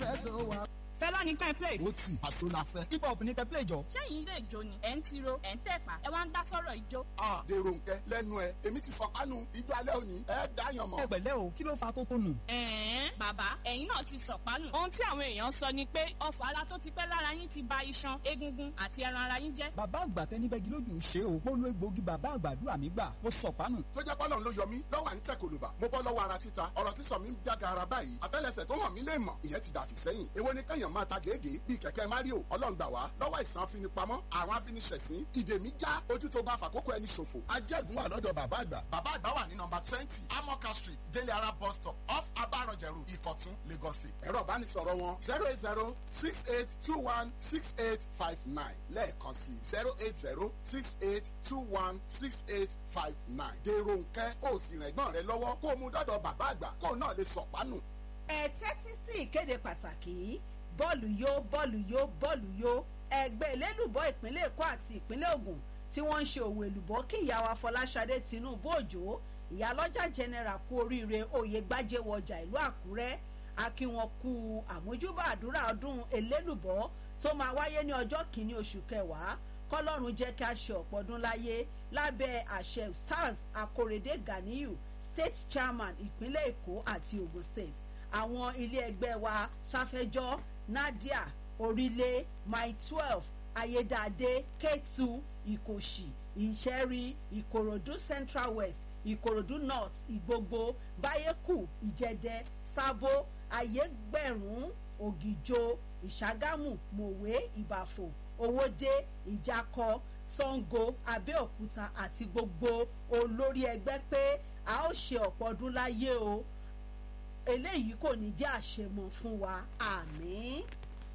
fẹ́ so wa. fẹlá ní ká ẹ play. ó tì àṣọ la fẹ́. hip hop ní kẹ́ play jọ. sẹ́yìn ilé ìjó ni ẹ̀ ń tiro ẹ̀ ń tẹ̀pá ẹ wá ń dá sọ́rọ̀ ìjó. a dèrò nkẹ lẹ́nu ẹ èmi ti sọ kánú ijó alẹ́ òní ẹ dáyàn mọ́. ẹ pẹ̀lẹ́ o kí ló fa tó tó nù. ẹ̀ẹ́n bàbá ẹ̀yin náà ti sọ̀pánù. ohun tí àwọn èèyàn sọ ni pé ọfọ̀ ara tó ti pẹ́ lára yín ti ba iṣan egungun àti ẹran ara yín jẹ́. bàbá àgbà tẹni bẹ́gi lójú ṣe o mo lo egbòogi bàbá àgbàdúrà mi gbà mo sọ pánù. tó jẹ́ pọ́lọ́n ló yọ mí lọ́wọ́ à ń tẹ̀ kòlùbà mo bọ́ lọ́wọ́ ara títa ọ̀rọ̀ sísọ mi ń jága ara báyìí àtẹ́lẹsẹ̀ tó hàn mí lè mọ̀ ìyẹn ti dàfí sẹ́yìn èwo ni kẹ́yàn máa ta gègé bíi kẹ̀kẹ́ mario ọlọ́run gbà wá lọ́wọ́ ìsàn afinipamọ́ àwọn afiniṣẹ̀sín ìdè mi já ojú tó bá fàkókò ẹni ṣòfò ajẹ́gun wà lọ́dọ̀ bàbá àgbà bàbá àgbà wà ní nọmba twenty amoka street délé ara bus stop off abaranjẹrù ìkọ̀tún lagos state ẹ̀rọ ìbánisọ̀rọ̀ wọn zero eight zero six eight two one six eight five nine lẹ́ẹ̀kan sí zero eight zero six eight two one six eight five nine dèrò nkẹ́ ó sì rìn ẹ̀gbọ́n rẹ lọ́wọ́ kó o mú dọ́dọ̀ bàbá àgbà kó o náà lè sọ̀pánù. ẹ tẹ́tí sí ìkéde pàtàkì yìí bọ́ọ̀lù yó bọ́ọ̀lù yó bọ́ọ̀lù yó ẹgbẹ́ elélùbọ́ ìpínlẹ̀ èkó àti ìpínlẹ̀ ògùn tí wọ́n ń ṣe òwò èlùbọ́ kí ìyàwó afọláṣadé tinubu òjò ìyálọ́jà general kú oríire oyè gbájẹ́wọjà ìlú àkúrẹ́ akí wọn kú àmójúbà àdúrà ọdún elélùbọ́ tó máa wáyé ní ọjọ́ kìíní oṣù kẹwàá kọlọ́run jẹ́ kí a ṣe ọ̀pọ̀ ọdún láyé lábẹ́ àṣẹ stars akorede ganiyu state chairman ìpínlẹ̀ èkó àti ogun state àwọn ilé ẹgbẹ́ wa sáfẹ́jọ́ nadia orílẹ̀ my twelve ayédáadé k2 ìkòṣì ìṣẹ́rí ìkòròdú central west ìkòròdú north ìgbogbo báyékù ìjẹdẹ sábó ayégbẹ̀rún ògìjò ìṣàgámù mòwe ìbàfò owóde ìjákọ sango abẹ́òkúta àti gbogbo olórí ẹgbẹ́ pé a ó ṣe ọ̀pọ̀ ọdún láyé o eléyìí kò ní jẹ́ àṣemọ fún wa àmì.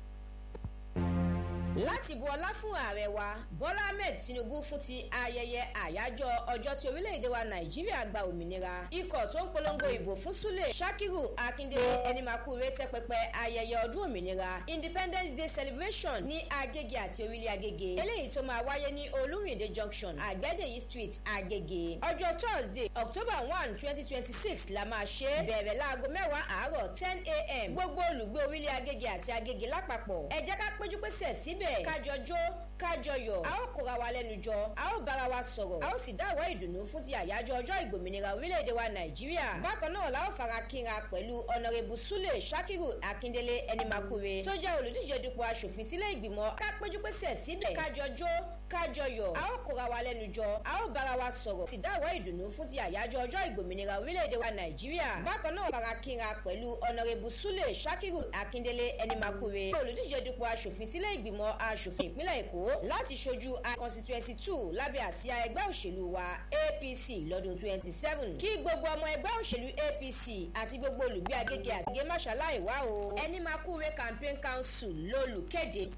láti bu ọlá fún ààrẹ wa bọ́lá ahmed tinubu fún ti ayẹyẹ àyájọ́ ọjọ́ tí orílẹ̀-èdè wa nàìjíríà gba òmìnira ikọ̀ tó ń polongo ìbò fún súlẹ̀ sakiru akindele ẹnimakure tẹ́ pẹpẹ ayẹyẹ ọdún òmìnira independence day celebration ní agége àti orílẹ̀ agége eléyìí tó máa wáyé ní olúrìndé junction àgbẹ̀dẹ̀yí street agége ọjọ́ thursday october one twenty twenty six la máa ṣe bẹ̀rẹ̀ láago mẹ́wàá àárọ̀ ten a.m. gbogbo olùgbé orílẹ̀ agége àti agége lápapọ̀ ẹ jẹ́ ká péjú pésẹ̀ síbẹ̀ kájọ jó kájọ yọ̀ a ó kóra wa lẹ́nu jọ a ó bára wa sọ̀rọ̀ a ó sì dáwọ́ ìdùnnú fún ti àyájọ́ ọjọ́ ìgbòmìnira orílẹ̀-èdè wa nàìjíríà bákan náà la ó fara kínra pẹ̀lú ọ̀nàrẹ́bù súlẹ̀ sakiru akíndélé ẹnimakure tó jẹ́ olùdíje dupò asòfin sílẹ̀ ìgbìmọ̀ ká péjú pésẹ̀ síbẹ̀ kájọ jó kájọ yọ̀ a ó kóra wa lẹ́nu jọ a ó bára wa sọ̀rọ̀ sì dáwọ́ ìdùnnú fún ti àyájọ́ ọjọ́ ìgbòmìnira orílẹ̀-èdè wa nàìjíríà bákan náà fara kínra pẹ̀lú ọ̀nàrẹ́bù súlẹ̀ sakiru akíndélé ẹnimakure olùdíje dupò asòfin sílẹ̀ ìgbìmọ̀ asòfin ìpínlẹ̀ èkó láti ṣojú a constituency two lábẹ́ àsíá ẹgbẹ́ òṣèlú wa apc lọ́dún twenty seven kí gbogbo ọmọ ẹgbẹ́ òṣèlú apc àti gbogbo olùgbé agége àtìgé máṣáláì wá o ẹni máa kúre campaign council lólùkéde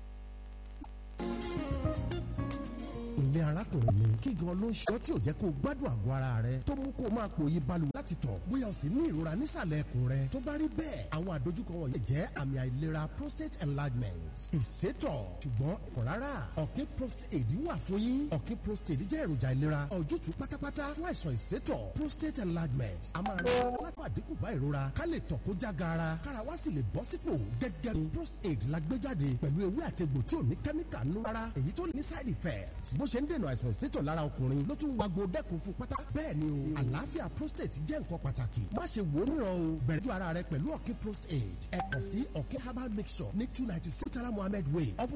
ilé arákùnrin mi kí gan ló ń ṣọ́ tí ò jẹ́ kó o gbádùn àgọ́ ara rẹ tó mú kó o máa pòye balùwẹ̀ láti tọ̀ bóyá o sì ní ìrora nísàlẹ̀ ẹkùn rẹ tó bá rí bẹ́ẹ̀ àwọn àdójúkọ wọ̀nyí jẹ́ àmì àìlera prostate enlargement ìsétọ̀ ṣùgbọ́n kò rárá ọ̀kín prostate wà fún yín ọ̀kín prostate jẹ́ èròjà ìlera ojútùú pátápátá fún àìsàn ìsétọ̀ prostate enlargement a máa rẹ láti àdínkù bá ìrora ká lè tọ̀ kó já gaara kára wá sì lè bọ́ sípò gẹ́gẹ́ bí prostate la gbé jáde pẹ̀lú ewé àtegbò tí ò ní kẹ́míkà nú rárá èyí tó ní side effect bó ṣe ń dènà àìsàn ìsétọ̀ lára ọkùnrin ló tún wagbo dẹ́kun fún pátá bẹ́ẹ̀ ni o àlàáfíà prostate jẹ́ nǹkan pàtàkì má ṣe wò ó níran o bẹ̀rẹ̀ ju ara rẹ pẹ̀lú ọ̀kín prostate ẹ kàn sí ọ̀kín herbal mixture ní two ninety six tara mohammed way opposite